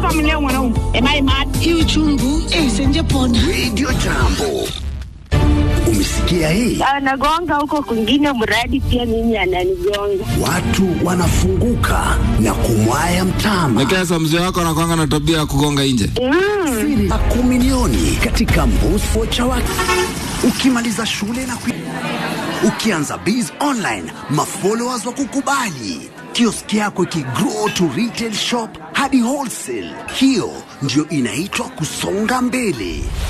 mleo mwanaume. Am I mad? hii uchungu eh, senje pona Radio Jambo. Umesikia hii? Anagonga huko kwingine, mradi pia mimi ananigonga. Watu wanafunguka na kumwaya mtama. Lakini sasa mzee wako anakwanga na tabia ya kugonga nje. Siri za kumilioni katika Mbuso cha watu. Ukimaliza shule na kui... ukianza biz online, mafollowers wa kukubali, kioski yako ikigrow to retail shop hadi wholesale. Hiyo ndio inaitwa kusonga mbele.